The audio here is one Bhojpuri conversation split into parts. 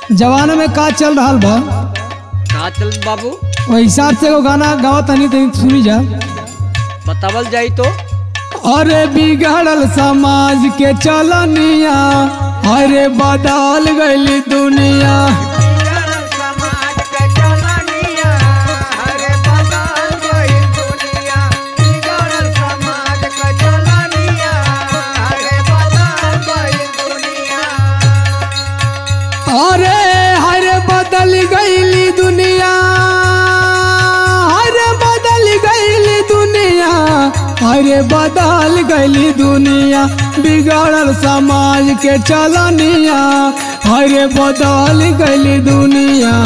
जवाना में का चल रहा बा का चल बाबू ओहि हिसाब से एगो गाना गावा तनी तनी सुनी जा बतावल जाई तो अरे बिगड़ल समाज के चलनिया अरे बदल गई दुनिया अरे हरे बदल गईली दुनिया हरे बदल गईली दुनिया अरे बदल गईली दुनिया बिगड़ल समाज के चलनिया अरे बदल गईली दुनिया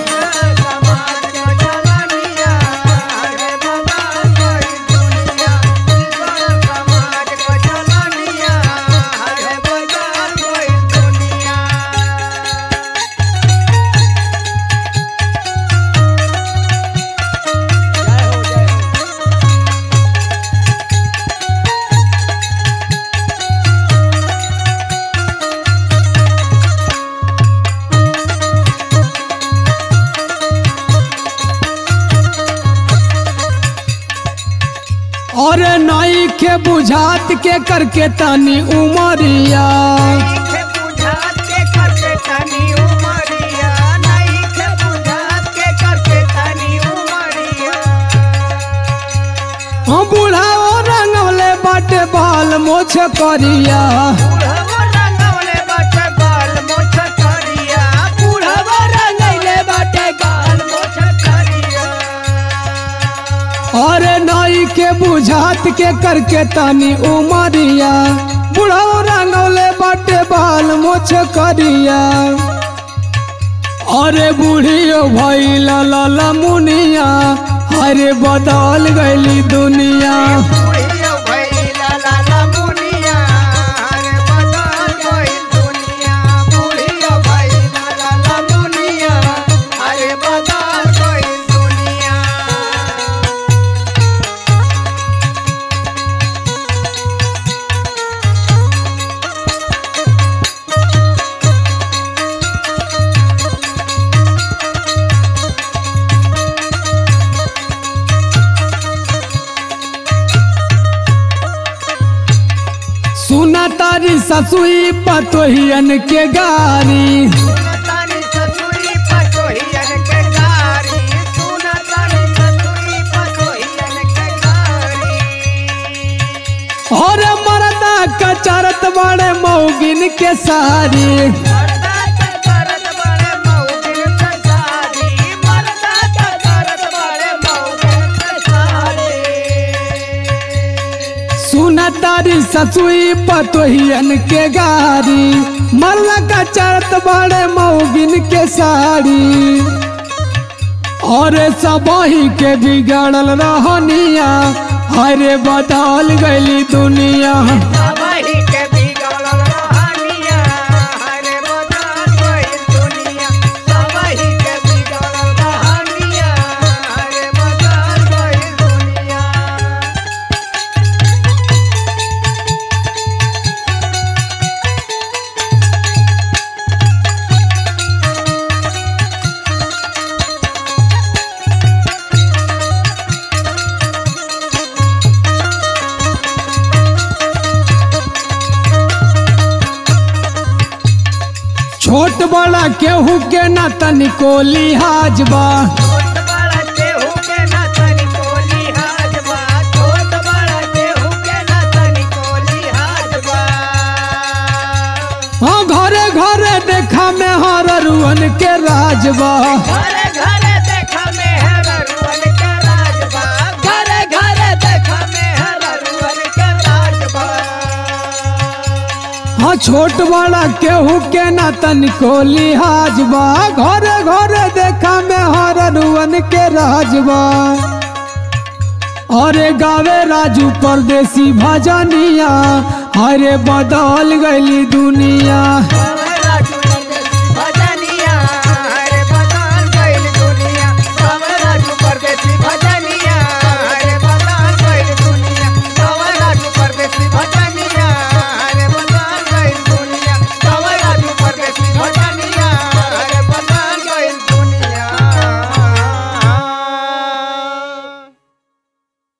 जय हो जय हो अरे नाई के बुझात के करके तनी उमरिया हम बुढ़ाओ रंगवले बाटे बाल मोछ करिया अरे नाई के बुझात के करके तनी उमरिया बुढ़ाओ रंगवले बाटे बाल मोछ करिया अरे बूढ़ियो भैला लाला मुनिया अरे बदल गईली दुनिया सुना तारी ससुई पतोहियन के गारी और मरदा कचरत बड़े मौगिन के सारी सुना तारी ससुई पतोहियन के गारी मरदा कचरत बड़े मौगिन के साड़ी और सबही के बिगड़ल रहनिया अरे बदल गईली दुनिया छोट बड़ा केहू के ना तनिको लिहाज बा हाँ घरे घरे देखा में हर रुअन के राज बा घरे घरे देखा में है रुअन के राजबा घरे घरे देखा में है रुअन के राजबा हाँ छोट बड़ा केहू के ना तनिको लिहाज बा घरे घरे देखा में हर रुअन के राज बा अरे गावे राजू परदेसी भजनिया अरे बदल गईली दुनिया